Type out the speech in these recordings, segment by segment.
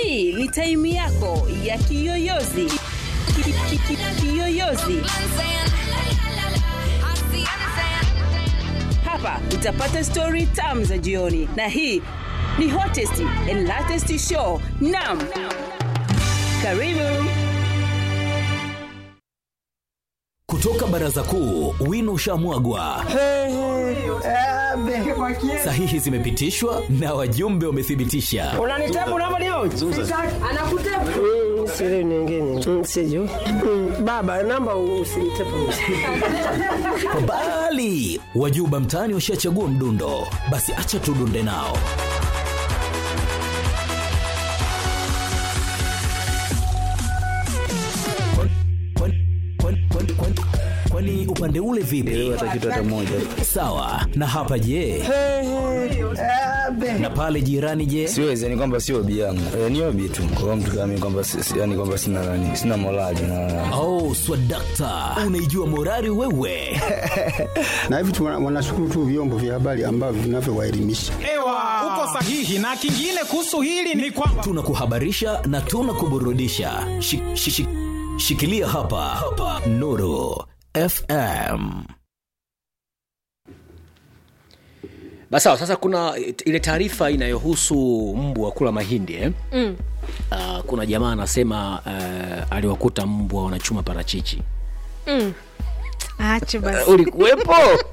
hii ni taimu yako ya kiyoyozi Ki- ki- ki- kiyoyozi hapa utapata stori tamu za jioni na hii ni hottest and latest show nam karibu kutoka baraza kuu wino ushamwagwa sahihi zimepitishwa na wajumbe wamethibitisha unanitabu namba leo anakutabu siri nyingine Mm, sijui Mm, baba namba usinitabu kwa mbali wajuba mtaani washachagua mdundo basi acha tudunde nao Kwani- kwani- kwani- kwani- kwani- kwani upande ule vipi sawa na hapa je na pale jirani je siwezi yani kwamba sio obi yangu e, ni obi tu kwa mtu kama mimi kwamba si- si- yani kwamba sina nani sina morali na oh swadakta unaijua morari wewe na hivi tu wana- wanashukuru tu vyombo vya habari ambavyo vinavyowaelimisha Ewa, uko sahihi. Na kingine kuhusu hili ni kwamba tunakuhabarisha na tunakuburudisha Shi- shi- shi- shikilia hapa, hapa. nuru fm basi sawa sasa kuna ile taarifa inayohusu mbwa kula mahindi eh? Mm. uh, kuna jamaa anasema uh, aliwakuta mbwa wanachuma parachichi Mm. Acha basi. ulikuwepo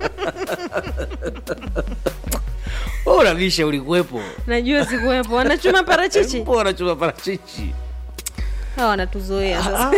Wewe unabisha ulikuwepo Najua sikuwepo. Wanachuma parachichi. mbwa wanachuma parachichi Hawa wanatuzoea sasa.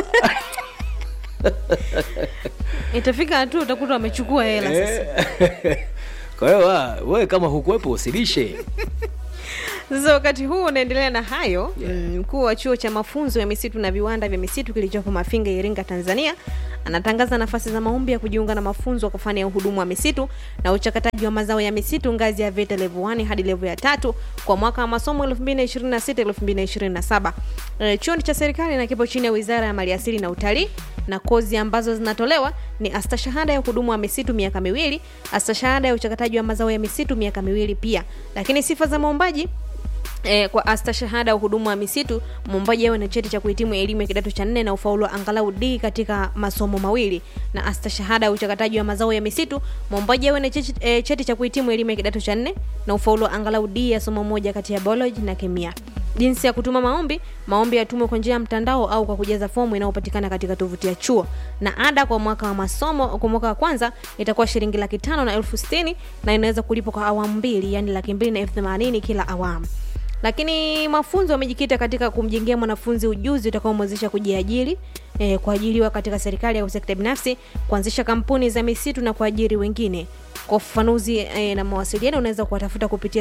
Itafika hatua utakuta wamechukua hela sasa. kwa hiyo wa- wewe kama hukuwepo usilishe Sasa wakati huu unaendelea na hayo, mm, mkuu wa chuo cha mafunzo ya misitu na viwanda vya misitu kilichopo Mafinga, Iringa, Tanzania anatangaza nafasi za maombi ya kujiunga na mafunzo kwa fani ya uhudumu wa misitu na uchakataji wa mazao ya misitu ngazi ya VETA level 1 hadi level ya tatu kwa mwaka wa masomo 2026-2027. E, chuo ni cha serikali na kipo chini ya Wizara ya Maliasili na Utalii na kozi ambazo zinatolewa ni astashahada ya uhudumu wa misitu miaka miwili, astashahada ya uchakataji wa mazao ya misitu miaka miwili pia. Lakini sifa za maombaji E, kwa astashahada ya uhudumu wa misitu mwombaji awe na cheti cha kuhitimu elimu ya kidato cha nne na ufaulu wa angalau D katika masomo mawili, na astashahada ya uchakataji wa mazao ya misitu mwombaji awe na cheti, e, cheti cha kuhitimu elimu ya kidato cha nne na ufaulu wa angalau D ya somo moja kati ya biology na kemia. Jinsi ya kutuma maombi: maombi yatumwe kwa njia ya mtandao au kwa kujaza fomu inayopatikana katika tovuti ya chuo, na ada kwa mwaka wa masomo kwa mwaka wa kwanza itakuwa shilingi laki tano na elfu sitini na inaweza kulipwa kwa awamu mbili, yani laki mbili na elfu themanini kila awamu lakini mafunzo yamejikita katika kumjengea mwanafunzi ujuzi utakaomwezesha kujiajiri eh, kuajiriwa katika serikali au sekta binafsi kuanzisha kampuni za misitu na kuajiri wengine kwa ufafanuzi eh, na mawasiliano unaweza kuwatafuta kupitia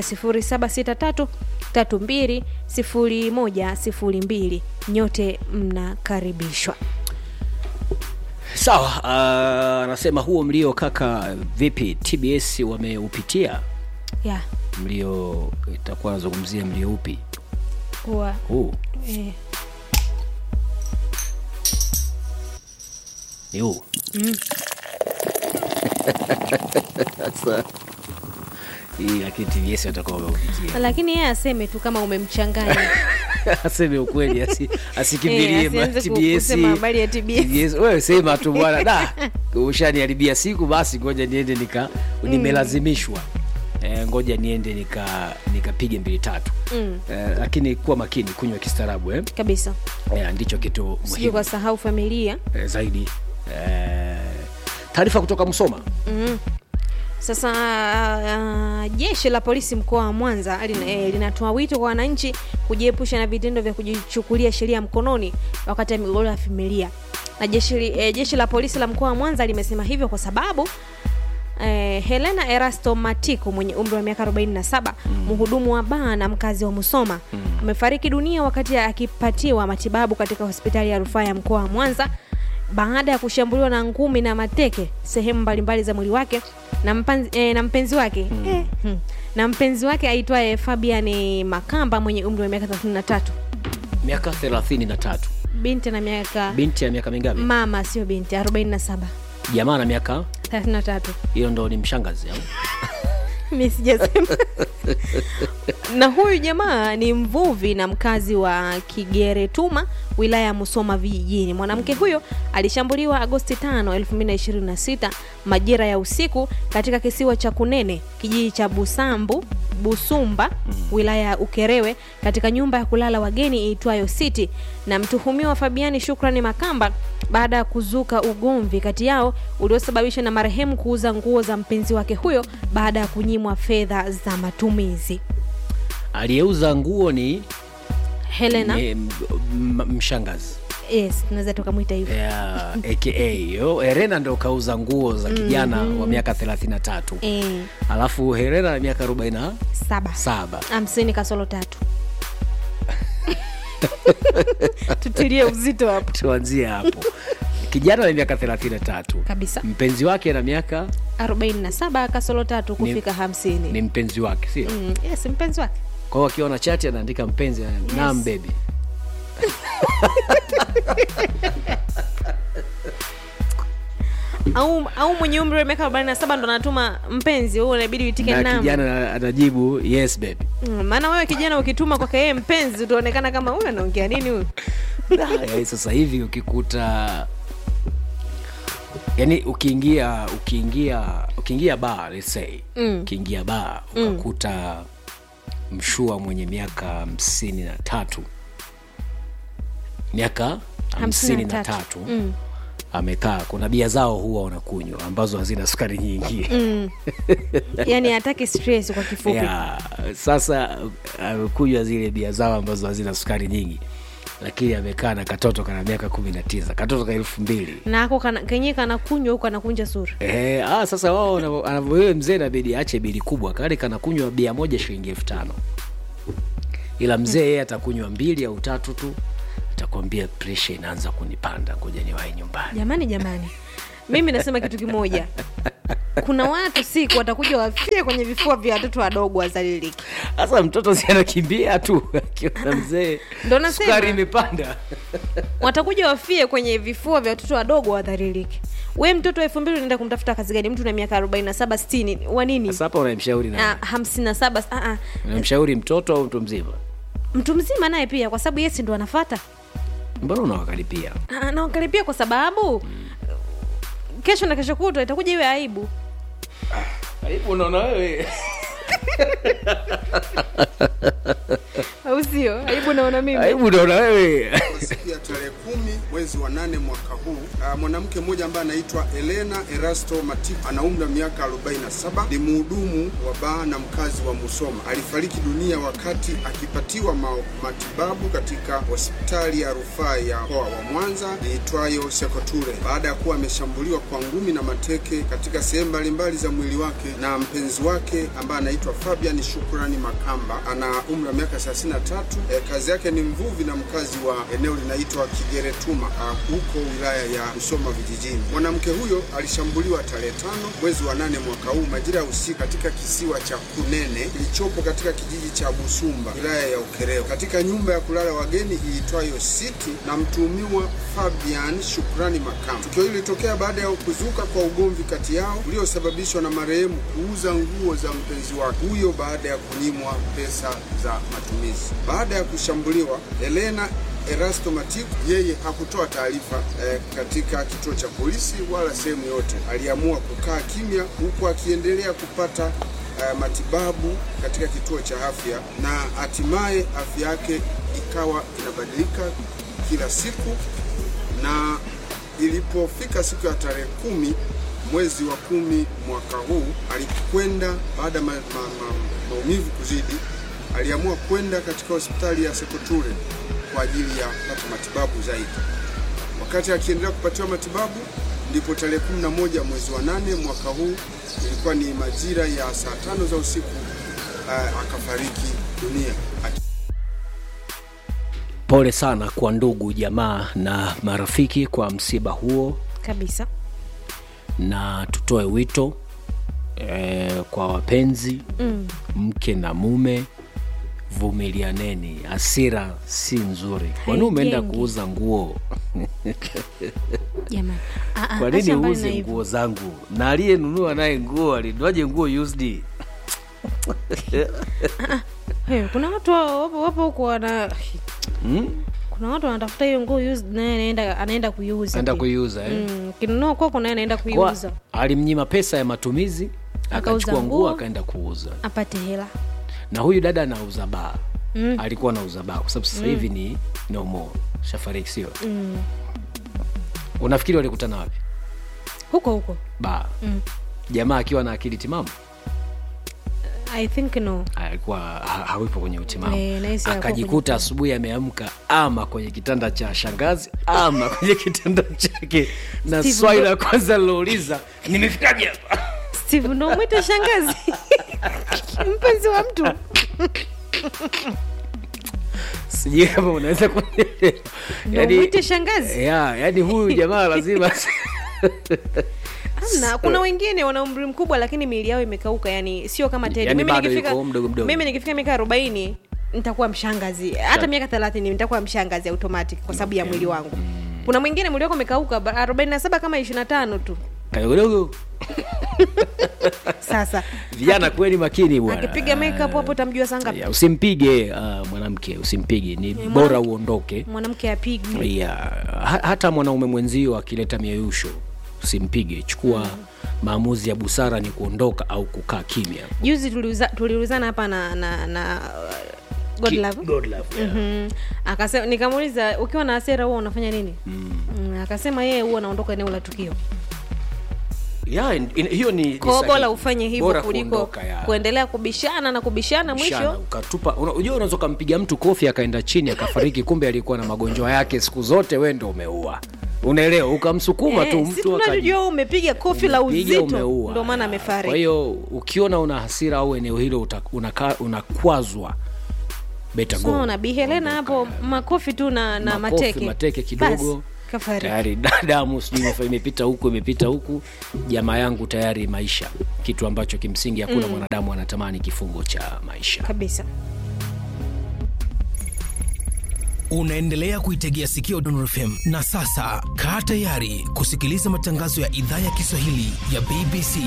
0763320102 nyote mnakaribishwa sawa uh, anasema huo mlio kaka vipi tbs wameupitia yeah. mlio itakuwa anazungumzia mlio upi kuwa huu eh, ni huu mm. sasa hii lakini tbs watakuwa wameupitia lakini yeye aseme tu kama umemchanganya aseme ukweli asi, asikimbilie Eh, ma- asianze ku- TBS. kusema habari ya TBS. TBS. wewe sema tu bwana da ushaniharibia siku basi ngoja niende nika nimelazimishwa eh, ngoja niende nika nikapige mbili tatu mm. eh, lakini kuwa makini kunywa kistaarabu eh? kabisa eh, ndicho kitu sijui muhimu kwa sahau familia eh, zaidi eh, taarifa kutoka msoma mm. Sasa uh, jeshi la polisi mkoa wa Mwanza lina- eh, linatoa wito kwa wananchi kujiepusha na vitendo vya kujichukulia sheria mkononi wakati wa migogoro ya familia. Na jeshi, li- eh, jeshi la polisi la mkoa wa Mwanza limesema hivyo kwa sababu Eh, Helena Erasto Matiko mwenye umri wa miaka 47 mhudumu wa baa na mkazi wa Musoma amefariki dunia wakati akipatiwa matibabu katika hospitali ya rufaa ya mkoa wa Mwanza baada ya kushambuliwa na ngumi na mateke sehemu mbalimbali za mwili wake na, mpanzi, eh, na mpenzi wake eh, hmm, na mpenzi wake aitwaye Fabian Makamba mwenye umri wa miaka 33 miaka 33 binti na miaka binti ya miaka mingapi mama sio binti 47 jamaa na miaka 33 hiyo ndo ni mshangazi au mi sijasema na huyu jamaa ni mvuvi na mkazi wa kigeretuma wilaya ya musoma vijijini mwanamke huyo alishambuliwa agosti 5 2026 majira ya usiku katika kisiwa cha kunene kijiji cha busambu busumba wilaya ya ukerewe katika nyumba ya kulala wageni iitwayo city na mtuhumiwa fabiani shukrani makamba baada ya kuzuka ugomvi kati yao uliosababishwa na marehemu kuuza nguo za mpenzi wake huyo baada ya kunyimwa fedha za matumizi aliyeuza nguo ni, helena ni m- m- mshangazi yes tunaweza tukamwita hivyo ya aka yo herena ndo kauza nguo za kijana wa miaka 33 Eh, alafu herena na miaka 47 saba hamsini kasolo tatu tutilie uzito hapo tuanzie hapo kijana na miaka 33 kabisa mpenzi wake na miaka 47 kasolo tatu kufika hamsini ni mpenzi wake sio mm, yes mpenzi wake kwa hiyo akiwa na chati anaandika mpenzi yes. nam bebi au au mwenye umri wa miaka 47 ndo anatuma mpenzi huo inabidi uitike na namba kijana anajibu yes baby Mm, maana wewe kijana ukituma kwake yeye mpenzi utaonekana kama huyu anaongea nini huyu Yaani sasa hivi ukikuta yani ukiingia ukiingia ukiingia baa let's say Mm. ukiingia baa ukakuta mshua mwenye miaka hamsini na tatu miaka hamsini na tatu Mm. amekaa kuna bia zao huwa wanakunywa ambazo hazina sukari nyingi Mm. yani hataki stress kwa kifupi ya, sasa amekunywa zile bia zao ambazo hazina sukari nyingi lakini amekaa na katoto kana miaka kumi na tisa katoto ka elfu mbili na ako kana- kenyewe kanakunywa huku anakunja sura Ehe, ah, sasa wao wanavyo- anavyo- wewe mzee inabidi aache bili kubwa kale kanakunywa bia moja shilingi elfu tano ila mzee yeye atakunywa mbili au tatu tu atakwambia presha inaanza kunipanda ngoja niwahi nyumbani jamani jamani mimi nasema kitu kimoja kuna watu siku watakuja wafie kwenye vifua vya watoto wadogo wazaliliki sasa mtoto si anakimbia tu akiona mzee Ndo nasema. sukari imepanda watakuja wafie kwenye vifua vya watoto wadogo wadhaliliki we mtoto elfu mbili unaenda kumtafuta kazi gani mtu na miaka arobaini na saba sitini wa nini sasa hapa unamshauri na Ah, hamsini na saba ah, ah. unamshauri mtoto au mtu mzima mtu mzima naye pia kwa sababu yesi ndo anafata mbona unawakaripia Ah, naangalipia kwa sababu kesho na kesho kutwa itakuja iwe aibu aibu unaona wewe au sio aibu naona mimi aibu unaona wewe siku ya tarehe kumi mwezi wa nane mwaka huu uh, mwanamke mmoja ambaye anaitwa Elena Erasto Matiku ana umri wa miaka 47 ni mhudumu wa baa na mkazi wa Musoma. Alifariki dunia wakati akipatiwa ma matibabu katika hospitali ya rufaa ya mkoa wa Mwanza iitwayo Sekoture baada ya kuwa ameshambuliwa kwa ngumi na mateke katika sehemu mbalimbali za mwili wake na mpenzi wake ambaye anaitwa Fabian Shukrani Makamba ana umri wa miaka 33. Eh, kazi yake ni mvuvi na mkazi wa eneo linaitwa Kigeretuma ah, huko wilaya ya Musoma vijijini. Mwanamke huyo alishambuliwa tarehe tano mwezi wa nane mwaka huu majira ya usiku katika kisiwa cha Kunene kilichopo katika kijiji cha Busumba wilaya ya Ukerewe katika nyumba ya kulala wageni iitwayo City na mtuhumiwa Fabian Shukrani Makamba. Tukio hili lilitokea baada ya kuzuka kwa ugomvi kati yao uliosababishwa na marehemu kuuza nguo za mpenzi wake huyo baada ya kunyimwa pesa za matumizi. Baada ya kushambuliwa, Elena Erasto Matiku yeye hakutoa taarifa eh, katika kituo cha polisi wala sehemu yote. Aliamua kukaa kimya huku akiendelea kupata eh, matibabu katika kituo cha afya na hatimaye afya yake ikawa inabadilika kila siku na ilipofika siku ya tarehe kumi mwezi wa kumi mwaka huu alikwenda baada ya ma, ma, ma, maumivu kuzidi, aliamua kwenda katika hospitali ya Sekoture kwa ajili ya kupata matibabu zaidi. Wakati akiendelea kupatiwa matibabu, ndipo tarehe 11 mwezi wa nane mwaka huu, ilikuwa ni majira ya saa tano za usiku, uh, akafariki dunia. pole sana kwa ndugu jamaa na marafiki kwa msiba huo kabisa na tutoe wito eh, kwa wapenzi mm. mke na mume vumilianeni hasira si nzuri kwani umeenda Haijengi. kuuza nguo jamani Ah, ah, kwa nini acha mbali na uuze hivyo. nguo zangu na aliyenunua naye nguo alinuaje nguo used Hey, kuna watu wa- wapo wapo huko wana mm? kuna watu wanatafuta hiyo nguo used, naye anaenda anaenda kuiuza anaenda pia. kuiuza eh? mm, kinunua kwako naye anaenda Kwa, kuiuza alimnyima pesa ya matumizi Akauza akachukua nguo nguo. akaenda kuuza apate hela na huyu dada anauza baa Mm. alikuwa anauza baa kwa sababu sasa Mm. hivi ni no more shafariki sio mm. unafikiri walikutana wapi huko huko baa mm. jamaa akiwa na akili timamu i think no alikuwa ha- hawipo kwenye utimamu Eh, nahisi hakuwa akajikuta asubuhi ameamka ama kwenye kitanda cha shangazi ama kwenye kitanda chake na Steve, swali ndo- la kwanza lilouliza nimefikaje hapa steve ndo mwite shangazi mpenzi wa mtu sijui kama unaweza kunielewa ndo mwite shangazi ya yani huyu jamaa lazima Hamna, kuna wengine wana umri mkubwa lakini miili yao imekauka yani sio kama tedi Yani mimi bado nikifika yuko mdogo mdogo. mimi nikifika miaka arobaini nitakuwa mshangazi hata miaka thelathini nitakuwa mshangazi automatic kwa sababu ya mwili wangu kuna mwingine mwili wako umekauka ba- arobaini na saba kama ishiri na tano tu kadogodogo sasa vijana kweli makini bwana akipiga makeup hapo utamjua saa ngapi Ya, usimpige uh, mwanamke usimpige ni bora uondoke mwanamke apigwi ya, ha, hata mwanaume mwenzio akileta mieyusho usimpige chukua maamuzi ya busara ni kuondoka au kukaa kimya juzi tuliuza- tuliulizana hapa na na na uh, God Ki- love. God love, yeah. Mhm. akasema nikamuuliza ukiwa na hasira huwa unafanya nini mm. akasema yeye huwa anaondoka eneo la tukio ya, in, in, hiyo ni, ni kwao sahihi. bora ufanye hivyo Bora kuliko kuondoka, ya. kuendelea kubishana na kubishana Mshana, mwisho ukatupa una- unajua unaweza ukampiga mtu kofi akaenda chini akafariki kumbe alikuwa na magonjwa yake siku zote we ndo umeua unaelewa ukamsukuma tu Eh, si mtu akaji- tunajua umepiga kofi la Umepiga, uzito umeua. ndo maana amefariki kwa hiyo ukiona una hasira au eneo hilo uta- unaka- unakwazwa beta go. so na Bi Helena hapo makofi tu na, na Makofi, mateke mateke kidogo Basi, kafariki tayari da- damu sijui imefa- imepita huku imepita huku jamaa yangu tayari maisha kitu ambacho kimsingi hakuna Mm. mwanadamu anatamani kifungo cha maisha kabisa unaendelea kuitegea sikio Dondor FM na sasa kaa tayari kusikiliza matangazo ya idhaa ya Kiswahili ya BBC.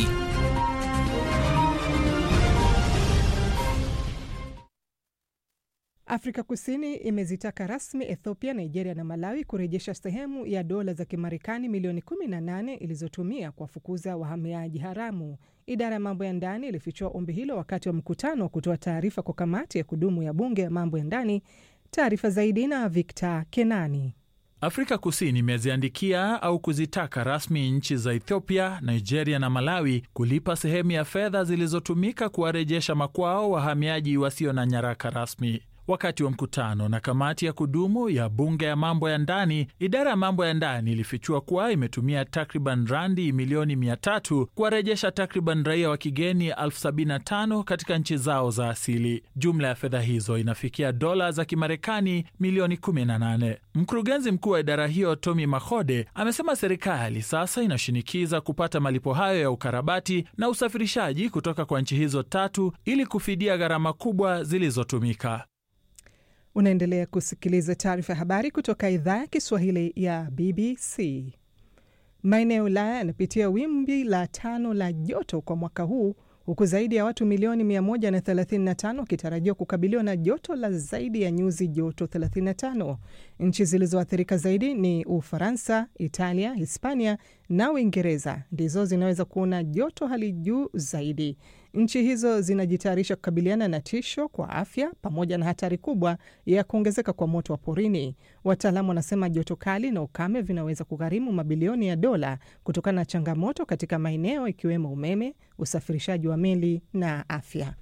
Afrika Kusini imezitaka rasmi Ethiopia, Nigeria na Malawi kurejesha sehemu ya dola za Kimarekani milioni 18 ilizotumia kuwafukuza wahamiaji haramu. Idara ya mambo ya ndani ilifichua ombi hilo wakati wa mkutano wa kutoa taarifa kwa kamati ya kudumu ya bunge ya mambo ya ndani. Taarifa zaidi na Victor Kenani. Afrika Kusini imeziandikia au kuzitaka rasmi nchi za Ethiopia, Nigeria na Malawi kulipa sehemu ya fedha zilizotumika kuwarejesha makwao wahamiaji wasio na nyaraka rasmi. Wakati wa mkutano na kamati ya kudumu ya bunge ya mambo ya ndani, idara ya mambo ya ndani ilifichua kuwa imetumia takriban randi milioni mia tatu kuwarejesha takriban raia wa kigeni elfu sabini na tano katika nchi zao za asili. Jumla ya fedha hizo inafikia dola za Kimarekani milioni 18. Mkurugenzi mkuu wa idara hiyo Tommy Mahode amesema serikali sasa inashinikiza kupata malipo hayo ya ukarabati na usafirishaji kutoka kwa nchi hizo tatu ili kufidia gharama kubwa zilizotumika. Unaendelea kusikiliza taarifa ya habari kutoka idhaa ya Kiswahili ya BBC. Maeneo ya Ulaya yanapitia wimbi la tano la joto kwa mwaka huu huku zaidi ya watu milioni 135 wakitarajiwa kukabiliwa na joto la zaidi ya nyuzi joto 35. Nchi zilizoathirika zaidi ni Ufaransa, Italia, Hispania na Uingereza ndizo zinaweza kuona joto hali juu zaidi. Nchi hizo zinajitayarisha kukabiliana na tisho kwa afya pamoja na hatari kubwa ya kuongezeka kwa moto wa porini. Wataalamu wanasema joto kali na ukame vinaweza kugharimu mabilioni ya dola kutokana na changamoto katika maeneo ikiwemo umeme, usafirishaji wa meli na afya.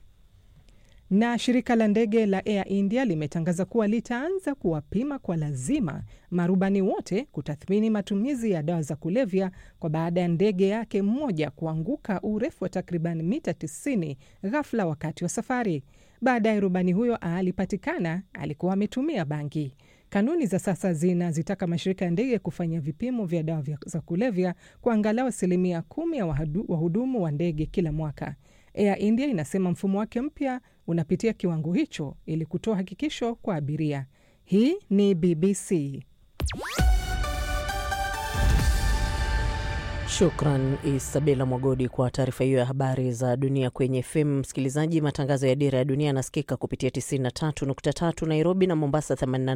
Na shirika la ndege la Air India limetangaza kuwa litaanza kuwapima kwa lazima marubani wote kutathmini matumizi ya dawa za kulevya kwa baada ya ndege yake mmoja kuanguka urefu wa takriban mita 90 ghafla wakati wa safari. Baadaye rubani huyo alipatikana alikuwa ametumia bangi. Kanuni za sasa zinazitaka mashirika ya ndege kufanya vipimo vya dawa vya- za kulevya kwa angalau asilimia kumi ya wahadu- wahudumu wa ndege kila mwaka. Air India inasema mfumo wake mpya unapitia kiwango hicho ili kutoa hakikisho kwa abiria. Hii ni BBC. Shukran Isabela Mwagodi kwa taarifa hiyo ya habari za dunia kwenye FM. Msikilizaji, matangazo ya Dira ya Dunia yanasikika kupitia 93.3 Nairobi na Mombasa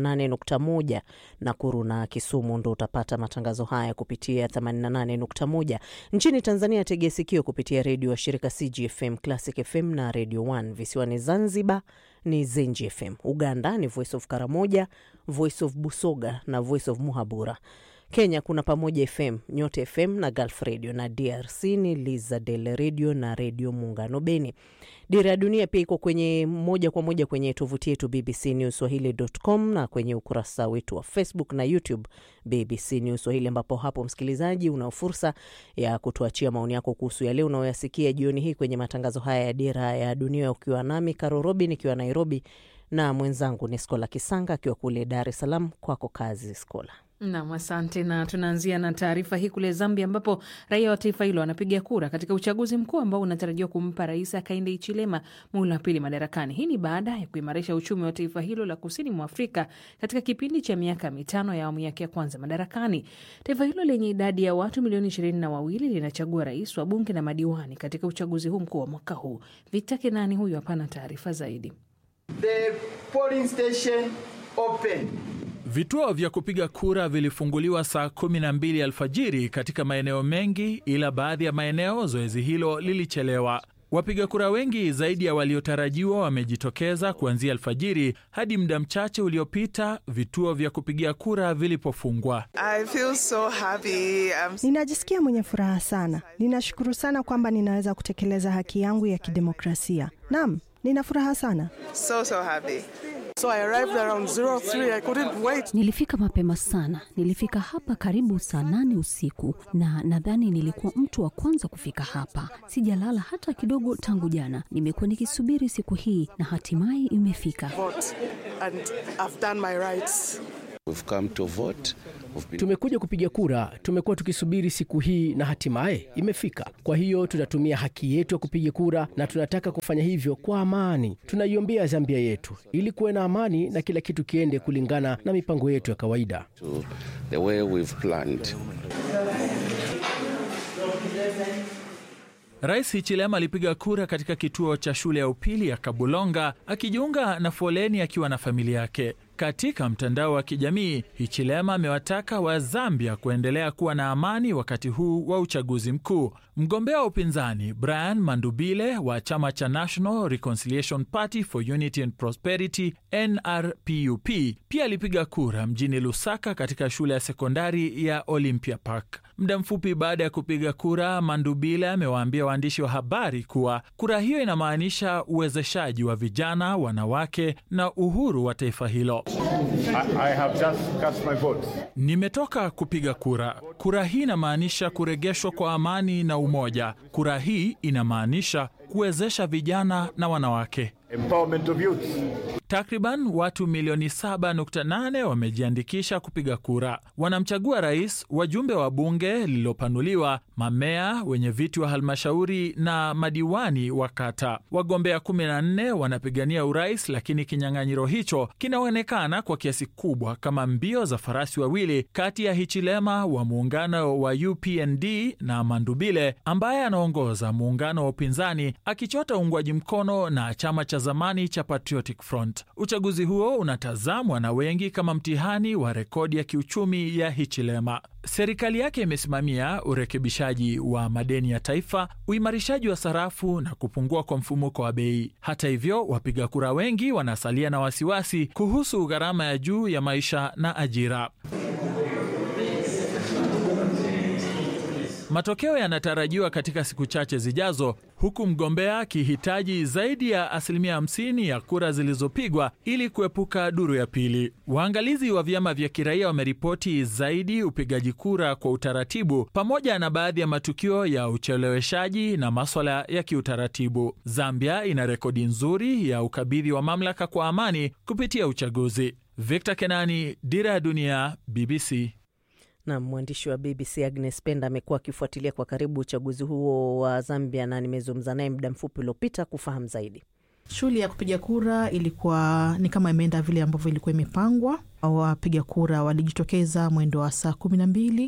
88.1, Nakuru na Kisumu ndo utapata matangazo haya kupitia 88.1. Nchini Tanzania tegea sikio kupitia redio wa shirika CGFM, Classic FM na Radio 1. Visiwani Zanzibar ni Zenji FM. Uganda ni Voice of Karamoja, Voice of Busoga na Voice of Muhabura. Kenya kuna Pamoja FM, Nyote FM na Gulf Radio, na DRC ni Lizadel Radio na Redio Muungano Beni. Dira ya Dunia pia iko kwenye moja kwa moja kwenye tovuti yetu BBC News Swahili.com na kwenye ukurasa wetu wa Facebook na YouTube BBC News Swahili, ambapo hapo msikilizaji, una fursa ya kutuachia maoni yako kuhusu yale unayoyasikia jioni hii kwenye matangazo haya ya Dira ya Dunia, ukiwa nami Karo Robi nikiwa Nairobi na mwenzangu ni Skola Kisanga akiwa kule Dar es Salaam. Kwako kazi Skola. Nam, asante. Na tunaanzia na taarifa hii kule Zambia, ambapo raia wa taifa hilo wanapiga kura katika uchaguzi mkuu ambao unatarajiwa kumpa Rais Hakainde Hichilema muhula wa pili madarakani. Hii ni baada ya kuimarisha uchumi wa taifa hilo la kusini mwa Afrika katika kipindi cha miaka mitano ya awamu yake ya kwanza madarakani. Taifa hilo lenye idadi ya watu milioni ishirini na wawili linachagua rais wa bunge na madiwani katika uchaguzi huu mkuu wa mwaka huu. Victor Kenani huyu hapana taarifa zaidi. The polling station open. Vituo vya kupiga kura vilifunguliwa saa 12 alfajiri katika maeneo mengi, ila baadhi ya maeneo zoezi hilo lilichelewa. Wapiga kura wengi zaidi ya waliotarajiwa wamejitokeza kuanzia alfajiri hadi muda mchache uliopita vituo vya kupigia kura vilipofungwa. I feel so happy. I'm... Ninajisikia mwenye furaha sana. Ninashukuru sana kwamba ninaweza kutekeleza haki yangu ya kidemokrasia. Naam, nina furaha sana. So, so happy. So I arrived around 03. I couldn't wait. Nilifika mapema sana. Nilifika hapa karibu saa nane usiku na nadhani nilikuwa mtu wa kwanza kufika hapa. Sijalala hata kidogo tangu jana. Nimekuwa nikisubiri siku hii na hatimaye imefika. Vote and I've done my rights. We've come to vote. Been... Tumekuja kupiga kura, tumekuwa tukisubiri siku hii na hatimaye imefika. Kwa hiyo tutatumia haki yetu ya kupiga kura na tunataka kufanya hivyo kwa amani. Tunaiombea Zambia yetu ili kuwe na amani na kila kitu kiende kulingana na mipango yetu ya kawaida. To the way we've planned. Rais Hichilema alipiga kura katika kituo cha shule ya upili ya Kabulonga akijiunga na foleni akiwa na familia yake. Katika mtandao wa kijamii, Hichilema amewataka wa Zambia kuendelea kuwa na amani wakati huu wa uchaguzi mkuu. Mgombea wa upinzani Brian Mandubile wa chama cha National Reconciliation Party for Unity and Prosperity NRPUP pia alipiga kura mjini Lusaka katika shule ya sekondari ya Olympia Park. Muda mfupi baada ya kupiga kura, Mandubile amewaambia waandishi wa habari kuwa kura hiyo inamaanisha uwezeshaji wa vijana, wanawake na uhuru wa taifa hilo. I, I have just cast my vote. Nimetoka kupiga kura. Kura hii inamaanisha kuregeshwa kwa amani na umoja. Kura hii inamaanisha kuwezesha vijana na wanawake. Empowerment of youth. Takriban watu milioni 7.8 wamejiandikisha kupiga kura. Wanamchagua rais, wajumbe wa bunge lililopanuliwa, mamea, wenye viti wa halmashauri na madiwani wa kata. Wagombea 14 wanapigania urais, lakini kinyang'anyiro hicho kinaonekana kwa kiasi kubwa kama mbio za farasi wawili kati ya Hichilema wa muungano wa UPND na Mandubile ambaye anaongoza muungano wa upinzani akichota uungwaji mkono na chama cha zamani cha Patriotic Front. Uchaguzi huo unatazamwa na wengi kama mtihani wa rekodi ya kiuchumi ya Hichilema. Serikali yake imesimamia urekebishaji wa madeni ya taifa, uimarishaji wa sarafu na kupungua kwa mfumuko wa bei. Hata hivyo, wapiga kura wengi wanasalia na wasiwasi kuhusu gharama ya juu ya maisha na ajira. Matokeo yanatarajiwa katika siku chache zijazo, huku mgombea akihitaji zaidi ya asilimia 50 ya kura zilizopigwa ili kuepuka duru ya pili. Waangalizi wa vyama vya kiraia wameripoti zaidi upigaji kura kwa utaratibu, pamoja na baadhi ya matukio ya ucheleweshaji na maswala ya kiutaratibu. Zambia ina rekodi nzuri ya ukabidhi wa mamlaka kwa amani kupitia uchaguzi. Victor Kenani, Dira ya Dunia, BBC. Na mwandishi wa BBC Agnes Penda amekuwa akifuatilia kwa karibu uchaguzi huo wa Zambia na nimezungumza naye muda mfupi uliopita kufahamu zaidi. Shughuli ya kupiga kura ilikuwa ni kama imeenda vile ambavyo ilikuwa imepangwa. Wapiga kura walijitokeza mwendo wa saa kumi na mbili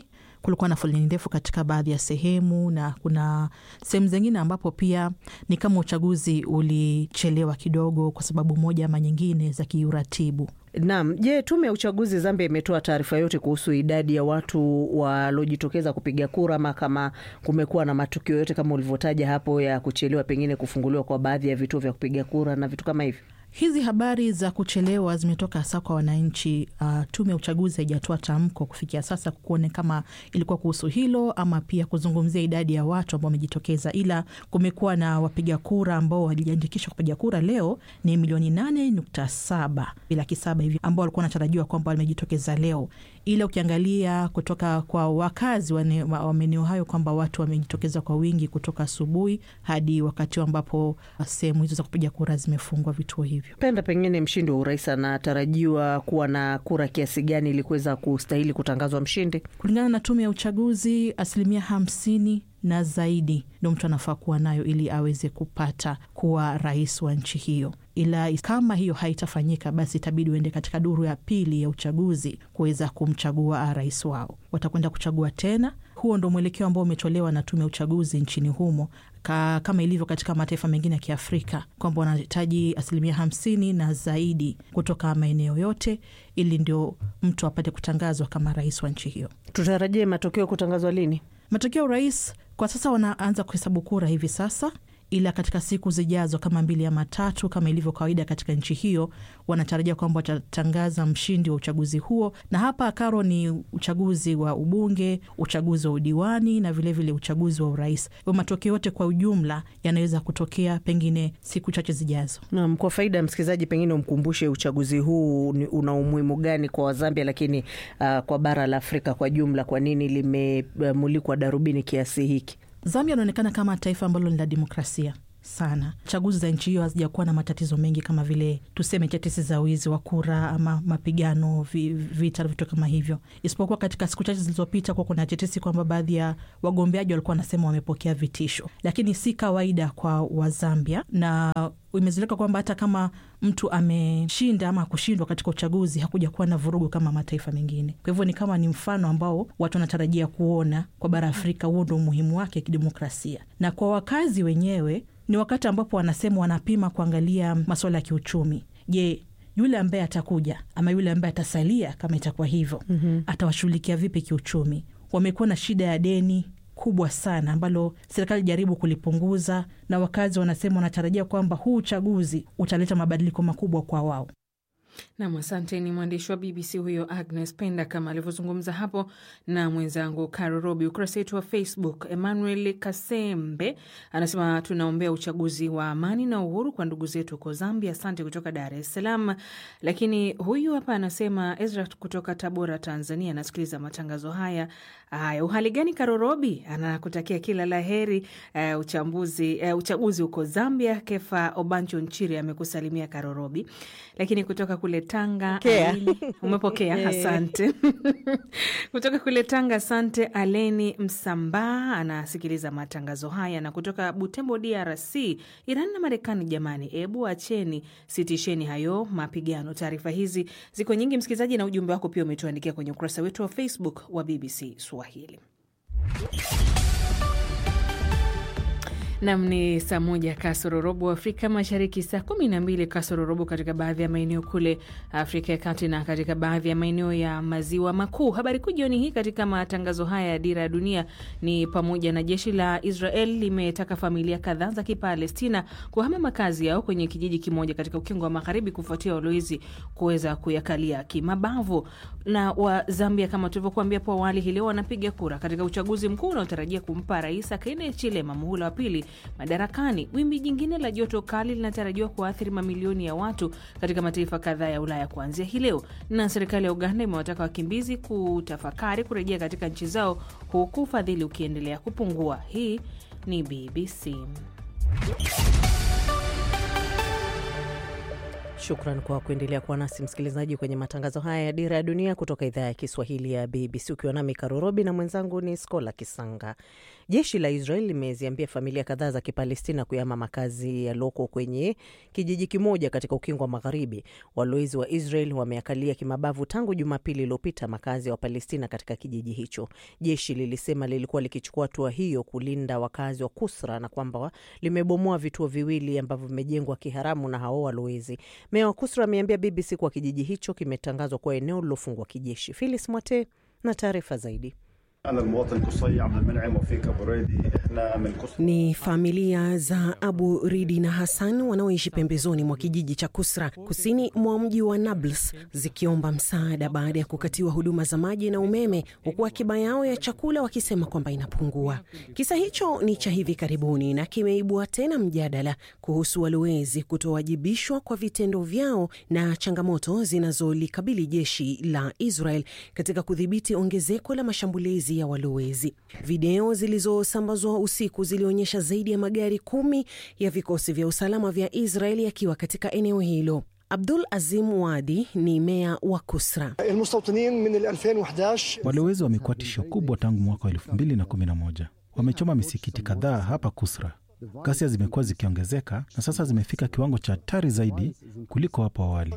kulikuwa na foleni ndefu katika baadhi ya sehemu, na kuna sehemu zingine ambapo pia ni kama uchaguzi ulichelewa kidogo kwa sababu moja ama nyingine za kiuratibu. Naam. Je, tume ya uchaguzi Zambia imetoa taarifa yote kuhusu idadi ya watu waliojitokeza kupiga kura, ama kama kumekuwa na matukio yote kama ulivyotaja hapo ya kuchelewa pengine kufunguliwa kwa baadhi ya vituo vya kupiga kura na vitu kama hivyo? Hizi habari za kuchelewa zimetoka hasa kwa wananchi. Uh, tume ya uchaguzi haijatoa tamko kufikia sasa kuone kama ilikuwa kuhusu hilo ama pia kuzungumzia idadi ya watu ambao wamejitokeza, ila kumekuwa na wapiga kura ambao walijiandikisha kupiga kura leo ni milioni nane nukta saba laki saba hivi ambao walikuwa wanatarajiwa kwamba wamejitokeza leo, ila ukiangalia kutoka kwa wakazi wa maeneo hayo kwamba watu wamejitokeza kwa wingi kutoka asubuhi hadi wakati ambapo sehemu hizo za kupiga kura zimefungwa vituo hivi. Penda pengine mshindi wa urais anatarajiwa kuwa na kura kiasi gani ili kuweza kustahili kutangazwa mshindi? Kulingana na tume ya uchaguzi, asilimia hamsini na zaidi ndo mtu anafaa kuwa nayo ili aweze kupata kuwa rais wa nchi hiyo. Ila kama hiyo haitafanyika, basi itabidi uende katika duru ya pili ya uchaguzi kuweza kumchagua rais wao. Watakwenda kuchagua tena. Huo ndo mwelekeo ambao umetolewa na tume ya uchaguzi nchini humo Ka, kama ilivyo katika mataifa mengine ya Kiafrika kwamba wanahitaji asilimia hamsini na zaidi kutoka maeneo yote ili ndio mtu apate kutangazwa kama rais wa nchi hiyo. Tutarajie matokeo kutangazwa lini? Matokeo ya urais kwa sasa wanaanza kuhesabu kura hivi sasa, ila katika siku zijazo kama mbili ama tatu, kama ilivyo kawaida katika nchi hiyo, wanatarajia kwamba watatangaza mshindi wa uchaguzi huo. Na hapa Karo, ni uchaguzi wa ubunge, uchaguzi wa udiwani na vilevile vile uchaguzi wa urais. Matokeo yote kwa ujumla yanaweza kutokea pengine siku chache zijazo. Naam, kwa faida ya msikilizaji, pengine umkumbushe uchaguzi huu una umuhimu gani kwa Wazambia, lakini uh, kwa bara la Afrika kwa jumla, kwa nini limemulikwa darubini kiasi hiki? Zambia inaonekana kama taifa ambalo ni la demokrasia sana. Chaguzi za nchi hiyo hazijakuwa na matatizo mengi kama vile tuseme tetesi za wizi wa kura ama mapigano, vita, vitu kama hivyo, isipokuwa katika siku chache zilizopita kuwa kuna tetesi kwamba baadhi ya wagombeaji walikuwa wanasema wamepokea vitisho, lakini si kawaida kwa Wazambia na imezoeleka kwamba hata kama mtu ameshinda ama kushindwa katika uchaguzi hakuja kuwa na vurugu kama mataifa mengine. Kwa hivyo ni kama ni mfano ambao watu wanatarajia kuona kwa bara Afrika. Huo ndo umuhimu wake kidemokrasia, na kwa wakazi wenyewe ni wakati ambapo wanasema wanapima kuangalia masuala ya kiuchumi. Je, yule ambaye atakuja ama yule ambaye atasalia, kama itakuwa hivyo, mm -hmm. atawashughulikia vipi kiuchumi? Wamekuwa na shida ya deni kubwa sana ambalo serikali jaribu kulipunguza, na wakazi wanasema wanatarajia kwamba huu uchaguzi utaleta mabadiliko makubwa kwa wao. Nam, asante. Ni mwandishi wa BBC huyo Agnes Penda kama alivyozungumza hapo na mwenzangu Caro Robi. Ukurasa wetu wa Facebook, Emmanuel Kasembe anasema tunaombea uchaguzi wa amani na uhuru kwa ndugu zetu huko Zambia. Asante kutoka Dar es Salaam. Lakini huyu hapa anasema Ezra kutoka Tabora, Tanzania, anasikiliza matangazo haya. Haya, uhali gani Caro Robi? Anakutakia kila la heri uh, uchambuzi uh, uchaguzi huko Zambia. Kefa Obancho Nchiri amekusalimia Caro Robi. Lakini kutoka kule Tanga Aleni, umepokea asante. kutoka kule Tanga asante. Aleni Msambaa anasikiliza matangazo haya, na kutoka Butembo DRC, Iran na Marekani, jamani, ebu acheni, sitisheni hayo mapigano. Taarifa hizi ziko nyingi, msikilizaji, na ujumbe wako pia umetuandikia kwenye ukurasa wetu wa Facebook wa BBC Swahili. Nam ni saa moja kasoro robo Afrika Mashariki, saa kumi na mbili kasoro robo katika baadhi ya maeneo kule Afrika ya Kati na katika baadhi ya maeneo ya maziwa makuu. Habari kuu jioni hii katika matangazo haya ya Dira ya Dunia ni pamoja na jeshi la Israel limetaka familia kadhaa za Kipalestina kuhama makazi yao kwenye kijiji kimoja katika ukingo wa Magharibi kufuatia walowezi kuweza kuyakalia kimabavu. Na wa Zambia, kama tulivyokuambia hapo awali, hii leo wanapiga kura katika uchaguzi mkuu unaotarajia kumpa Rais Hakainde Hichilema muhula wa pili madarakani. Wimbi jingine la joto kali linatarajiwa kuathiri mamilioni ya watu katika mataifa kadhaa ya Ulaya kuanzia hii leo. Na serikali ya Uganda imewataka wakimbizi kutafakari kurejea katika nchi zao huku ufadhili ukiendelea kupungua. Hii ni BBC. Shukran kwa kuendelea kuwa nasi msikilizaji, kwenye matangazo haya ya Dira ya Dunia kutoka idhaa ya Kiswahili ya BBC, ukiwa nami Karorobi na mwenzangu ni Skola Kisanga. Jeshi la Israel limeziambia familia kadhaa za Kipalestina kuyama makazi yaliyoko kwenye kijiji kimoja katika ukingo wa Magharibi. Walowezi wa Israel wameakalia kimabavu tangu Jumapili iliyopita makazi ya Wapalestina katika kijiji hicho. Jeshi lilisema lilikuwa likichukua hatua hiyo kulinda wakazi wa Kusra na kwamba limebomoa vituo viwili ambavyo vimejengwa kiharamu na hao walowezi. Meya wa Kusra ameambia BBC kuwa kijiji hicho kimetangazwa kuwa eneo lilofungwa kijeshi. Filis Mwate na taarifa zaidi. أنا المواطن قصي عبد المنعم وفيك أبو ريدي إحنا من قصي Ni familia za Abu Ridi na Hassan wanaoishi pembezoni mwa kijiji cha Kusra kusini mwa mji wa Nablus zikiomba msaada baada ya kukatiwa huduma za maji na umeme, huku akiba yao ya chakula wakisema kwamba inapungua. Kisa hicho ni cha hivi karibuni na kimeibua tena mjadala kuhusu walowezi kutowajibishwa kwa vitendo vyao na changamoto zinazolikabili jeshi la Israel katika kudhibiti ongezeko la mashambulizi ya walowezi. Video zilizosambazwa usiku zilionyesha zaidi ya magari kumi ya vikosi vya usalama vya Israel yakiwa katika eneo hilo. Abdul Azim Wadi ni meya wa Kusra. Walowezi wamekuwa tisho kubwa tangu mwaka wa elfu mbili na kumi na moja. Wamechoma misikiti kadhaa hapa Kusra. Ghasia zimekuwa zikiongezeka na sasa zimefika kiwango cha hatari zaidi kuliko hapo awali.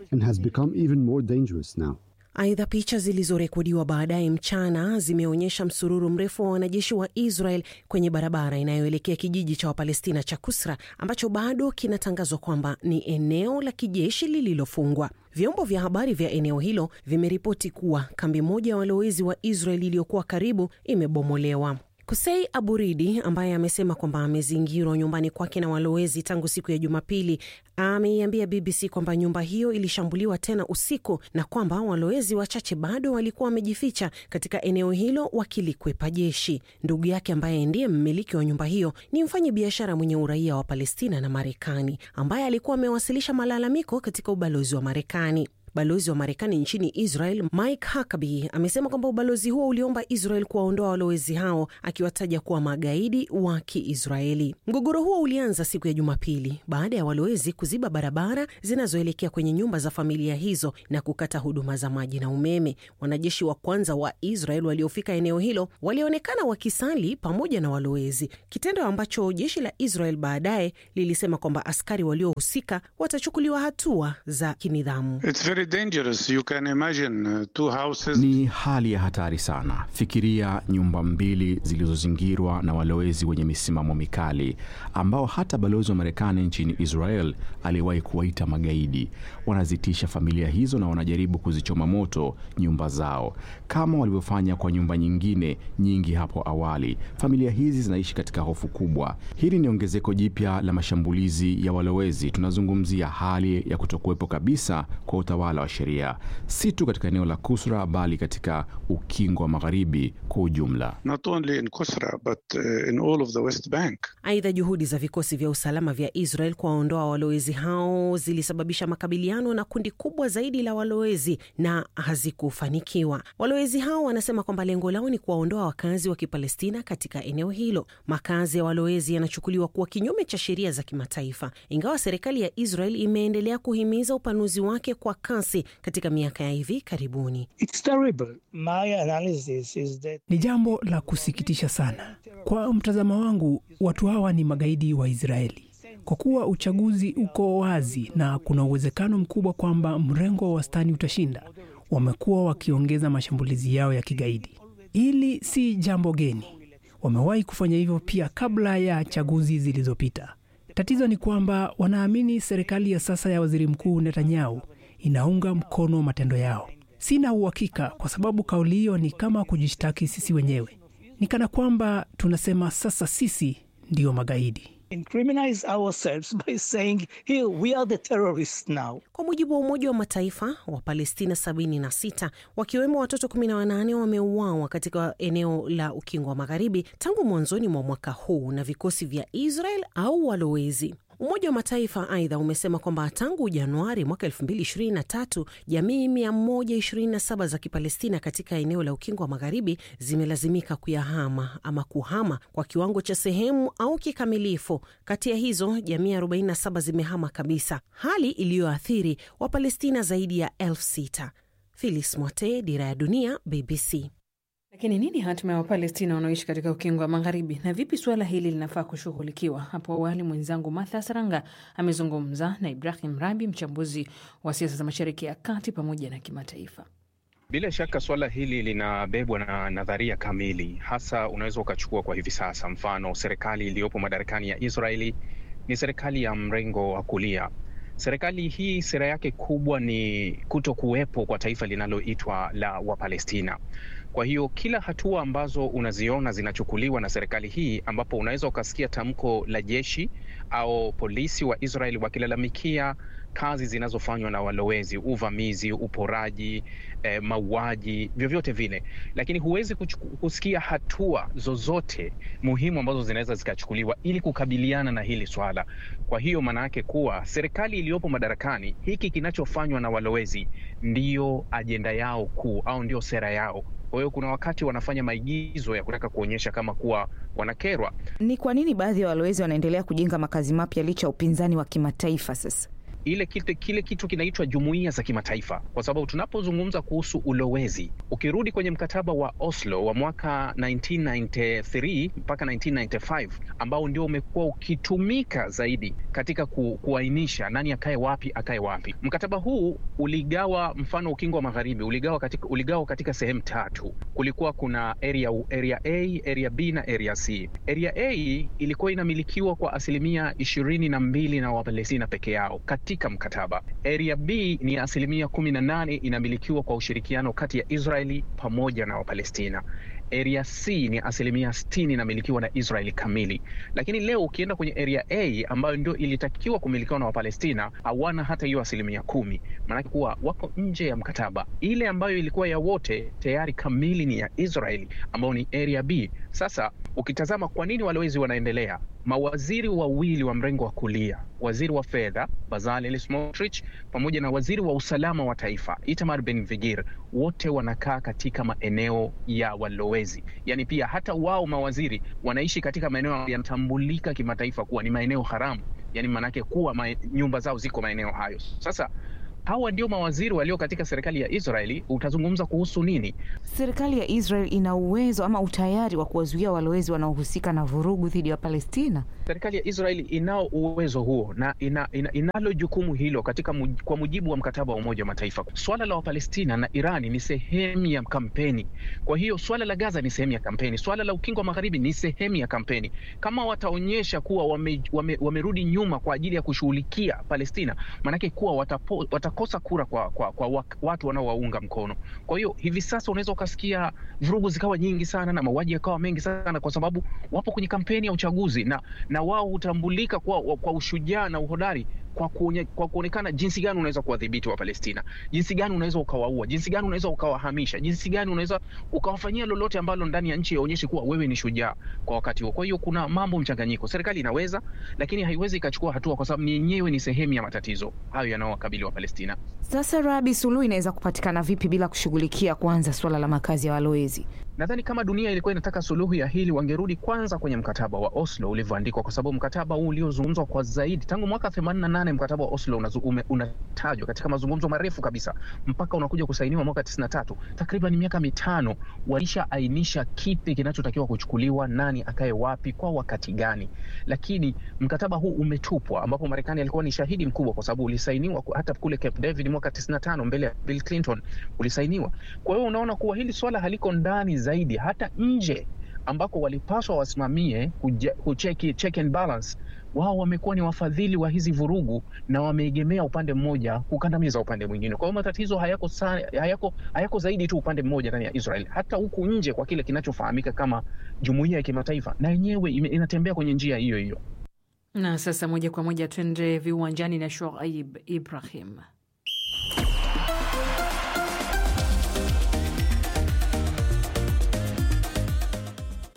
Aidha, picha zilizorekodiwa baadaye mchana zimeonyesha msururu mrefu wa wanajeshi wa Israel kwenye barabara inayoelekea kijiji cha Wapalestina cha Kusra ambacho bado kinatangazwa kwamba ni eneo la kijeshi lililofungwa. Vyombo vya habari vya eneo hilo vimeripoti kuwa kambi moja ya walowezi wa Israel iliyokuwa karibu imebomolewa. Kusei Aburidi ambaye amesema kwamba amezingirwa nyumbani kwake na walowezi tangu siku ya Jumapili ameiambia BBC kwamba nyumba hiyo ilishambuliwa tena usiku na kwamba walowezi wachache bado walikuwa wamejificha katika eneo hilo wakilikwepa jeshi. Ndugu yake ambaye ndiye mmiliki wa nyumba hiyo ni mfanyi biashara mwenye uraia wa Palestina na Marekani ambaye alikuwa amewasilisha malalamiko katika ubalozi wa Marekani. Balozi wa Marekani nchini Israel Mike Huckabee amesema kwamba ubalozi huo uliomba Israel kuwaondoa walowezi hao akiwataja kuwa magaidi wa Kiisraeli. Mgogoro huo ulianza siku ya Jumapili baada ya walowezi kuziba barabara zinazoelekea kwenye nyumba za familia hizo na kukata huduma za maji na umeme. Wanajeshi wa kwanza wa Israel waliofika eneo hilo walionekana wakisali pamoja na walowezi, kitendo ambacho jeshi la Israel baadaye lilisema kwamba askari waliohusika watachukuliwa hatua za kinidhamu. dangerous. You can imagine uh, two houses. Ni hali ya hatari sana. Fikiria nyumba mbili zilizozingirwa na walowezi wenye misimamo mikali ambao hata balozi wa Marekani nchini Israel aliwahi kuwaita magaidi. Wanazitisha familia hizo na wanajaribu kuzichoma moto nyumba zao kama walivyofanya kwa nyumba nyingine nyingi hapo awali. Familia hizi zinaishi katika hofu kubwa. Hili ni ongezeko jipya la mashambulizi ya walowezi. Tunazungumzia hali ya kutokuwepo kabisa kwa utawala wa sheria, si tu katika eneo la Kusra bali katika ukingo wa magharibi kwa ujumla. Not only in Kusra, but uh, in all of the West Bank. Aidha, juhudi za vikosi vya usalama vya Israel kuwaondoa walowezi hao zilisababisha makabiliano na kundi kubwa zaidi la walowezi na hazikufanikiwa. Walowezi hao wanasema kwamba lengo lao ni kuwaondoa wakazi wa Kipalestina katika eneo hilo. Makazi ya walowezi yanachukuliwa kuwa kinyume cha sheria za kimataifa, ingawa serikali ya Israel imeendelea kuhimiza upanuzi wake kwa kasi katika miaka ya hivi karibuni. It's terrible. My analysis is that... Ni jambo la kusikitisha sana. Kwa mtazamo wangu, watu hawa ni magaidi wa Israeli kwa kuwa uchaguzi uko wazi na kuna uwezekano mkubwa kwamba mrengo wa wastani utashinda. Wamekuwa wakiongeza mashambulizi yao ya kigaidi. Hili si jambo geni, wamewahi kufanya hivyo pia kabla ya chaguzi zilizopita. Tatizo ni kwamba wanaamini serikali ya sasa ya waziri mkuu Netanyahu inaunga mkono matendo yao. Sina uhakika, kwa sababu kauli hiyo ni kama kujishtaki sisi wenyewe. Ni kana kwamba tunasema sasa sisi ndiyo magaidi. incriminate ourselves by saying here we are the terrorists now. Kwa mujibu wa Umoja wa Mataifa, Wapalestina 76 wakiwemo watoto 18 wameuawa katika eneo la Ukingo wa Magharibi tangu mwanzoni mwa mwaka huu na vikosi vya Israel au walowezi. Umoja wa Mataifa aidha umesema kwamba tangu Januari mwaka 2023 jamii 127 za Kipalestina katika eneo la Ukingo wa Magharibi zimelazimika kuyahama ama kuhama kwa kiwango cha sehemu au kikamilifu. Kati ya hizo jamii 47 zimehama kabisa, hali iliyoathiri Wapalestina zaidi ya elfu sita. Filis Mwate, Dira ya Dunia, BBC. Lakini nini hatima ya Wapalestina wanaoishi katika ukingo wa Magharibi, na vipi suala hili linafaa kushughulikiwa? Hapo awali mwenzangu Martha Saranga amezungumza na Ibrahim Rabi, mchambuzi wa siasa za Mashariki ya Kati pamoja na kimataifa. Bila shaka suala hili linabebwa na nadharia kamili, hasa unaweza ukachukua kwa hivi sasa. Mfano, serikali iliyopo madarakani ya Israeli ni serikali ya mrengo wa kulia. Serikali hii sera yake kubwa ni kuto kuwepo kwa taifa linaloitwa la Wapalestina. Kwa hiyo kila hatua ambazo unaziona zinachukuliwa na serikali hii, ambapo unaweza ukasikia tamko la jeshi au polisi wa Israeli wakilalamikia kazi zinazofanywa na walowezi, uvamizi, uporaji, eh, mauaji, vyovyote vile, lakini huwezi kusikia hatua zozote muhimu ambazo zinaweza zikachukuliwa ili kukabiliana na hili swala. Kwa hiyo maana yake kuwa serikali iliyopo madarakani, hiki kinachofanywa na walowezi ndiyo ajenda yao kuu au ndio sera yao. Kwa hiyo kuna wakati wanafanya maigizo ya kutaka kuonyesha kama kuwa wanakerwa. Ni kwa nini baadhi ya walowezi wanaendelea kujenga makazi mapya licha ya upinzani wa kimataifa sasa? ile kile, kile kitu kinaitwa jumuiya za kimataifa, kwa sababu tunapozungumza kuhusu ulowezi, ukirudi kwenye mkataba wa Oslo wa mwaka 1993 mpaka 1995 ambao ndio umekuwa ukitumika zaidi katika ku, kuainisha nani akae wapi akae wapi. Mkataba huu uligawa, mfano ukingo wa magharibi uligawa katika, uligawa katika sehemu tatu. Kulikuwa kuna area, area A, area B na area C. Area A ilikuwa inamilikiwa kwa asilimia ishirini na mbili na Wapalestina peke yao katika mkataba. Area B ni asilimia kumi na nane inamilikiwa kwa ushirikiano kati ya Israeli pamoja na Wapalestina. Area C ni asilimia sitini inamilikiwa na Israeli kamili, lakini leo ukienda kwenye area A ambayo ndio ilitakiwa kumilikiwa na Wapalestina hawana hata hiyo asilimia kumi, maanake kuwa wako nje ya mkataba. Ile ambayo ilikuwa ya wote tayari kamili ni ya Israeli ambayo ni area B. Sasa ukitazama kwa nini walowezi wanaendelea, mawaziri wawili wa mrengo wa kulia, waziri wa fedha Bezalel Smotrich pamoja na waziri wa usalama wa taifa Itamar Ben-Gvir, wote wanakaa katika maeneo ya walowezi. Yani pia hata wao mawaziri wanaishi katika maeneo yanatambulika kimataifa kuwa ni maeneo haramu, yani maanake kuwa ma nyumba zao ziko maeneo hayo. Sasa hawa ndio mawaziri walio katika serikali ya Israeli. Utazungumza kuhusu nini? Serikali ya Israel ina uwezo ama utayari wa kuwazuia walowezi wanaohusika na vurugu dhidi ya Palestina? Serikali ya Israeli inao uwezo huo na ina, ina, inalo jukumu hilo katika muj, kwa mujibu wa mkataba wa Umoja wa Mataifa. Swala la Wapalestina na Irani ni sehemu ya kampeni. Kwa hiyo swala la Gaza ni sehemu ya kampeni, swala la Ukingo wa Magharibi ni sehemu ya kampeni. Kama wataonyesha kuwa wame, wame, wamerudi nyuma kwa ajili ya kushughulikia Palestina, maanake kuwa watapo, watakosa kura kwa, kwa, kwa watu wanaowaunga mkono. Kwa hiyo hivi sasa unaweza ukasikia vurugu zikawa nyingi sana na mauaji yakawa mengi sana, kwa sababu wapo kwenye kampeni ya uchaguzi na na wao hutambulika kwa, kwa ushujaa na uhodari kwa, kuonye, kwa kuonekana jinsi gani unaweza kuwadhibiti wa Palestina, jinsi gani unaweza ukawaua, jinsi gani unaweza ukawahamisha, jinsi gani unaweza ukawafanyia lolote ambalo ndani ya nchi yaonyeshe kuwa wewe ni shujaa kwa wakati huo. Kwa hiyo kuna mambo mchanganyiko, serikali inaweza, lakini haiwezi ikachukua hatua kwa sababu yenyewe ni sehemu ya matatizo hayo yanayowakabili wa Palestina. Sasa Rabi, suluhu inaweza kupatikana vipi bila kushughulikia kwanza suala la makazi ya walowezi? Nadhani kama dunia ilikuwa inataka suluhu ya hili, wangerudi kwanza kwenye mkataba wa Oslo ulivyoandikwa, kwa sababu mkataba huu uliozungumzwa kwa zaidi tangu mwaka 88 mkataba wa Oslo unatajwa katika mazungumzo marefu kabisa mpaka unakuja kusainiwa mwaka 93, takriban miaka mitano. Walishaainisha kipi kinachotakiwa kuchukuliwa, nani akae wapi, kwa wakati gani, lakini mkataba huu umetupwa, ambapo Marekani alikuwa ni shahidi mkubwa, kwa sababu ulisainiwa hata kule Camp David mwaka 95 mbele ya Bill Clinton ulisainiwa. Kwa hiyo unaona kuwa hili swala haliko ndani zaidi hata nje ambako walipaswa wasimamie kucheki check and balance. Wao wamekuwa ni wafadhili wa hizi vurugu na wameegemea upande mmoja kukandamiza upande mwingine. Kwa hiyo matatizo hayako, hayako, hayako zaidi tu upande mmoja ndani ya Israel, hata huku nje kwa kile kinachofahamika kama jumuiya ya kimataifa, na yenyewe inatembea kwenye njia hiyo hiyo. Na sasa moja kwa moja twende viwanjani na Shoaib Ibrahim.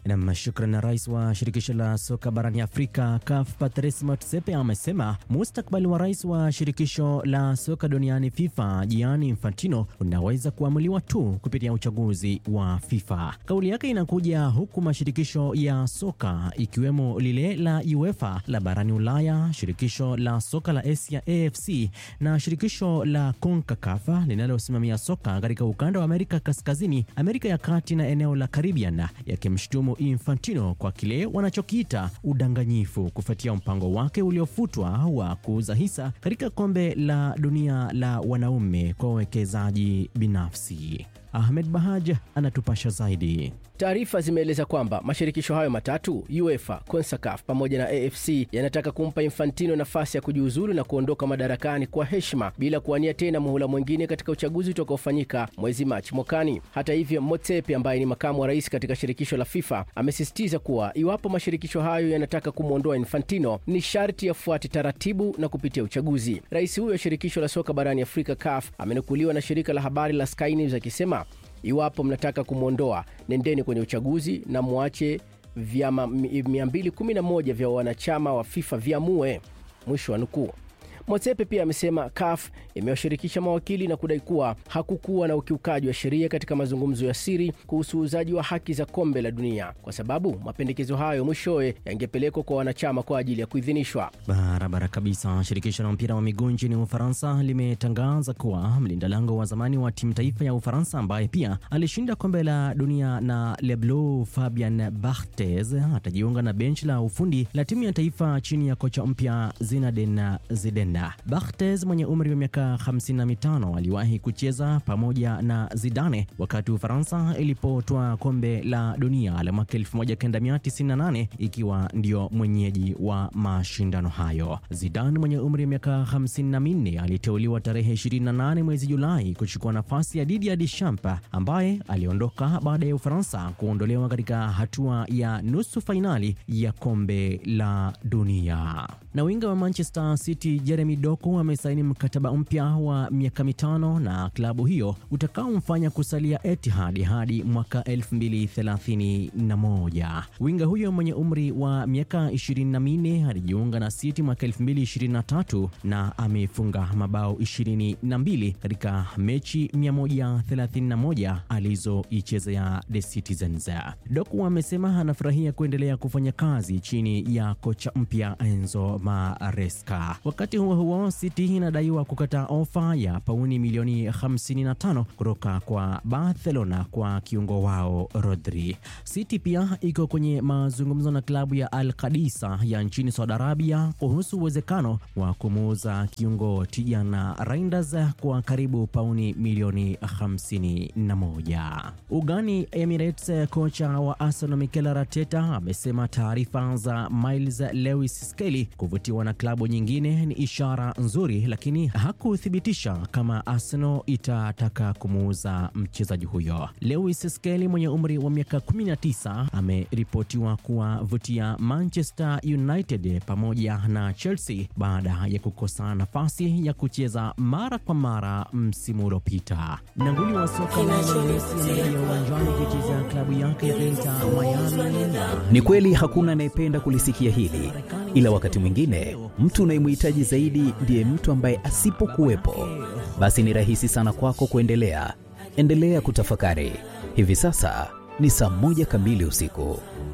Nam, shukran. Rais wa shirikisho la soka barani Afrika CAF Patrice Motsepe amesema mustakbali wa rais wa shirikisho la soka duniani FIFA Gianni Infantino unaweza kuamuliwa tu kupitia uchaguzi wa FIFA. Kauli yake inakuja huku mashirikisho ya soka ikiwemo lile la UEFA la barani Ulaya, shirikisho la soka la Asia AFC na shirikisho la CONCACAF linalosimamia soka katika ukanda wa Amerika Kaskazini, Amerika ya Kati na eneo la Caribbean yakimshutumu Infantino kwa kile wanachokiita udanganyifu kufuatia mpango wake uliofutwa wa kuuza hisa katika kombe la dunia la wanaume kwa wawekezaji binafsi. Ahmed Bahaj anatupasha zaidi. Taarifa zimeeleza kwamba mashirikisho hayo matatu UEFA, CONCACAF pamoja na AFC yanataka kumpa Infantino nafasi ya kujiuzulu na kuondoka madarakani kwa heshima bila kuwania tena muhula mwingine katika uchaguzi utakaofanyika mwezi Machi mwakani. Hata hivyo, Motsepe ambaye ni makamu wa rais katika shirikisho la FIFA amesisitiza kuwa iwapo mashirikisho hayo yanataka kumwondoa Infantino ni sharti yafuate taratibu na kupitia uchaguzi. Rais huyo wa shirikisho la soka barani Afrika CAF amenukuliwa na shirika la habari la Sky News akisema Iwapo mnataka kumwondoa, nendeni kwenye uchaguzi na mwache vyama 211 vya wanachama wa FIFA viamue. Mwisho wa nukuu. Motsepe pia amesema CAF imewashirikisha mawakili na kudai kuwa hakukuwa na ukiukaji wa sheria katika mazungumzo ya siri kuhusu uuzaji wa haki za kombe la dunia, kwa sababu mapendekezo hayo mwishowe yangepelekwa kwa wanachama kwa ajili ya kuidhinishwa. Barabara kabisa. Shirikisho la mpira wa miguu nchini Ufaransa limetangaza kuwa mlinda lango wa zamani wa timu taifa ya Ufaransa ambaye pia alishinda kombe la dunia na Le Bleu, Fabian Barthez atajiunga na benchi la ufundi la timu ya taifa chini ya kocha mpya Zinedine Zidane. Barthez mwenye umri wa miaka 55 aliwahi kucheza pamoja na Zidane wakati Ufaransa ilipotoa kombe la dunia la mwaka 1998 ikiwa ndio mwenyeji wa mashindano hayo. Zidane mwenye umri wa miaka 54 aliteuliwa tarehe 28 mwezi Julai kuchukua nafasi ya Didier Deschamps ambaye aliondoka baada ya Ufaransa kuondolewa katika hatua ya nusu fainali ya kombe la dunia. Na winga wa Manchester City Jeremy Doku amesaini mkataba mpya wa miaka mitano na klabu hiyo utakaomfanya kusalia Etihad hadi mwaka 2031. Winga huyo mwenye umri wa miaka 24 alijiunga na City mwaka 2023 na amefunga mabao 22 katika mechi 131 alizoichezea The Citizens. Doku amesema anafurahia kuendelea kufanya kazi chini ya kocha mpya Enzo Maresca. Wakati huo huo, City inadaiwa kukataa ofa ya pauni milioni 55 kutoka kwa Barcelona kwa kiungo wao Rodri. City pia iko kwenye mazungumzo na klabu ya Al Qadisa ya nchini Saudi Arabia kuhusu uwezekano wa kumuuza kiungo Tijana Reinders kwa karibu pauni milioni 51. Ugani Emirates, kocha wa Arsenal Mikel Arteta amesema taarifa za Miles Lewis Skelly kuvutiwa na klabu nyingine ni ishara nzuri, lakini hakuthibitisha kama Arsenal itataka kumuuza mchezaji huyo. Lewis Skelly mwenye umri wa miaka 19 ameripotiwa kuwavutia Manchester United pamoja na Chelsea baada ya kukosa nafasi ya kucheza mara kwa mara msimu uliopita. Nanguli wa soka Lionel Messi amerejea uwanjani kucheza klabu yake ya Inter Miami. Ni kweli hakuna anayependa kulisikia hili, ila wakati mwingine mtu unayemhitaji zaidi ndiye mtu ambaye asipokuwepo, basi ni rahisi sana kwako kuendelea. Endelea kutafakari. Hivi sasa ni saa moja kamili usiku.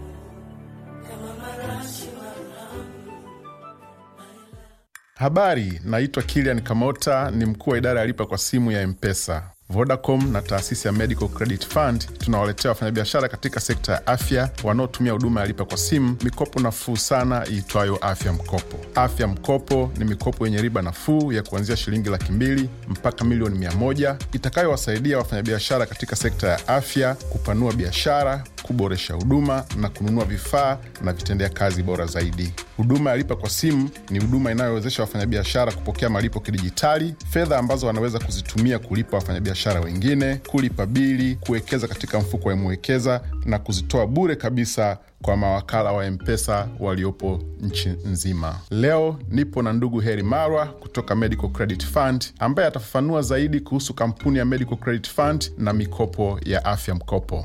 Habari, naitwa Kilian Kamota, ni mkuu wa idara ya lipa kwa simu ya Mpesa. Vodacom na taasisi ya Medical Credit Fund tunawaletea wafanyabiashara katika sekta ya afya wanaotumia huduma ya lipa kwa simu mikopo nafuu sana iitwayo Afya Mkopo. Afya Mkopo ni mikopo yenye riba nafuu ya kuanzia shilingi laki mbili mpaka milioni mia moja itakayowasaidia wafanyabiashara katika sekta ya afya kupanua biashara, kuboresha huduma na kununua vifaa na vitendea kazi bora zaidi. Huduma ya lipa kwa simu ni huduma inayowezesha wafanyabiashara kupokea malipo kidijitali, fedha ambazo wanaweza kuzitumia kulipa wafanyabiashara wengine, kulipa bili, kuwekeza katika mfuko wa Mwekeza na kuzitoa bure kabisa kwa mawakala wa Mpesa waliopo nchi nzima. Leo nipo na ndugu Heri Marwa kutoka Medical Credit Fund ambaye atafafanua zaidi kuhusu kampuni ya Medical Credit Fund na mikopo ya afya mkopo.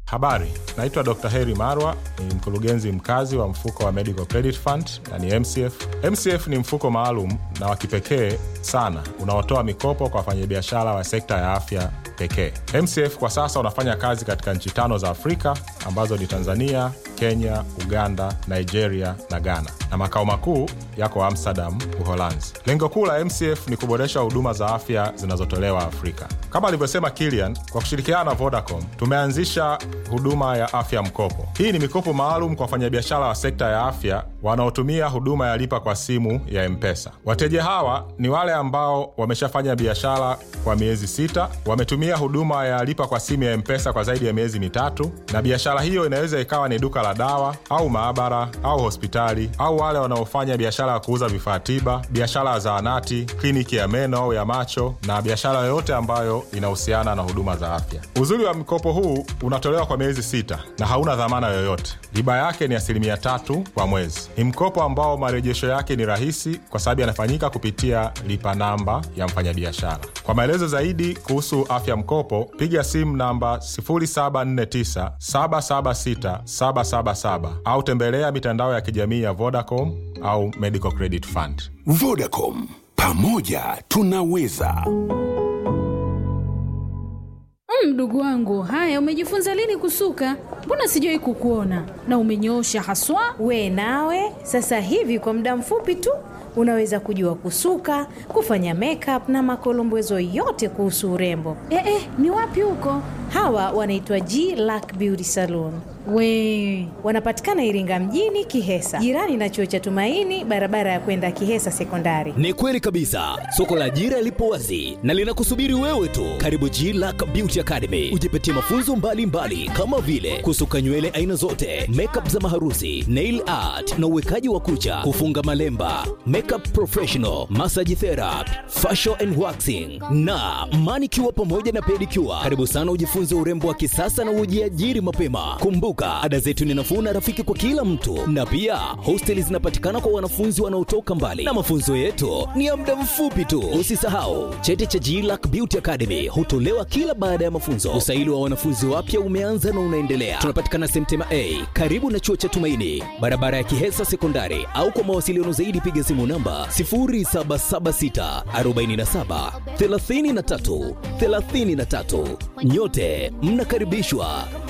Habari, naitwa Dr. Heri Marwa, ni mkurugenzi mkazi wa mfuko wa Medical Credit Fund na ni MCF. MCF ni mfuko maalum na wa kipekee sana unaotoa mikopo kwa wafanyabiashara wa sekta ya afya pekee. MCF kwa sasa unafanya kazi katika nchi tano za Afrika ambazo ni Tanzania, Kenya, Uganda, Nigeria na Ghana, na makao makuu yako Amsterdam, Uholanzi. Lengo kuu la MCF ni kuboresha huduma za afya zinazotolewa Afrika. Kama alivyosema Kilian, kwa kushirikiana na Vodacom tumeanzisha huduma ya afya mkopo. Hii ni mikopo maalum kwa wafanyabiashara wa sekta ya afya wanaotumia huduma ya lipa kwa simu ya Mpesa. Wateja hawa ni wale ambao wameshafanya biashara kwa miezi sita, wametumia huduma ya lipa kwa simu ya Mpesa kwa zaidi ya miezi mitatu, na biashara hiyo inaweza ikawa ni duka la dawa au maabara au hospitali, au wale wanaofanya biashara ya kuuza vifaa tiba, biashara ya zahanati, kliniki ya meno au ya macho, na biashara yoyote ambayo inahusiana na huduma za afya. Uzuri wa mkopo huu unatolewa kwa miezi sita na hauna dhamana yoyote. Riba yake ni asilimia tatu kwa mwezi. Ni mkopo ambao marejesho yake ni rahisi kwa sababu yanafanyika kupitia lipa namba ya mfanyabiashara. Kwa maelezo zaidi kuhusu afya mkopo, piga simu namba 0749 776 777 au tembelea mitandao ya kijamii ya Vodacom au Medical Credit Fund. Vodacom, pamoja tunaweza. Mdogo wangu, haya, umejifunza lini kusuka? Mbona sijawahi kukuona na umenyoosha haswa. We nawe sasa hivi kwa muda mfupi tu unaweza kujua kusuka, kufanya makeup na makolombezo yote kuhusu urembo. Eh, eh, ni wapi huko? Hawa wanaitwa G Lack Beauty Salon. We Wanapatikana Iringa mjini, Kihesa, jirani na chuo cha Tumaini, barabara ya kwenda Kihesa Sekondari. Ni kweli kabisa, soko la ajira lipo wazi na linakusubiri wewe tu. Karibu G Lack Beauty Academy, ujipatie mafunzo mbalimbali mbali, kama vile kusuka nywele aina zote, makeup za maharusi, nail art na uwekaji wa kucha, kufunga malemba, makeup professional, massage therapy, facial and waxing na manicure pamoja na pedicure. Karibu sana ujifunze urembo wa kisasa na ujiajiri mapema. Kumbuka, ada zetu ni nafuu na rafiki kwa kila mtu, na pia hosteli zinapatikana kwa wanafunzi wanaotoka mbali, na mafunzo yetu ni ya muda mfupi tu. Usisahau cheti cha GLAC Beauty Academy hutolewa kila baada ya mafunzo. Usaili wa wanafunzi wapya umeanza na unaendelea. Tunapatikana Semtema A karibu na chuo cha Tumaini, barabara ya Kihesa Sekondari, au kwa mawasiliano zaidi piga simu namba 0776 47 33 33. Nyote mnakaribishwa.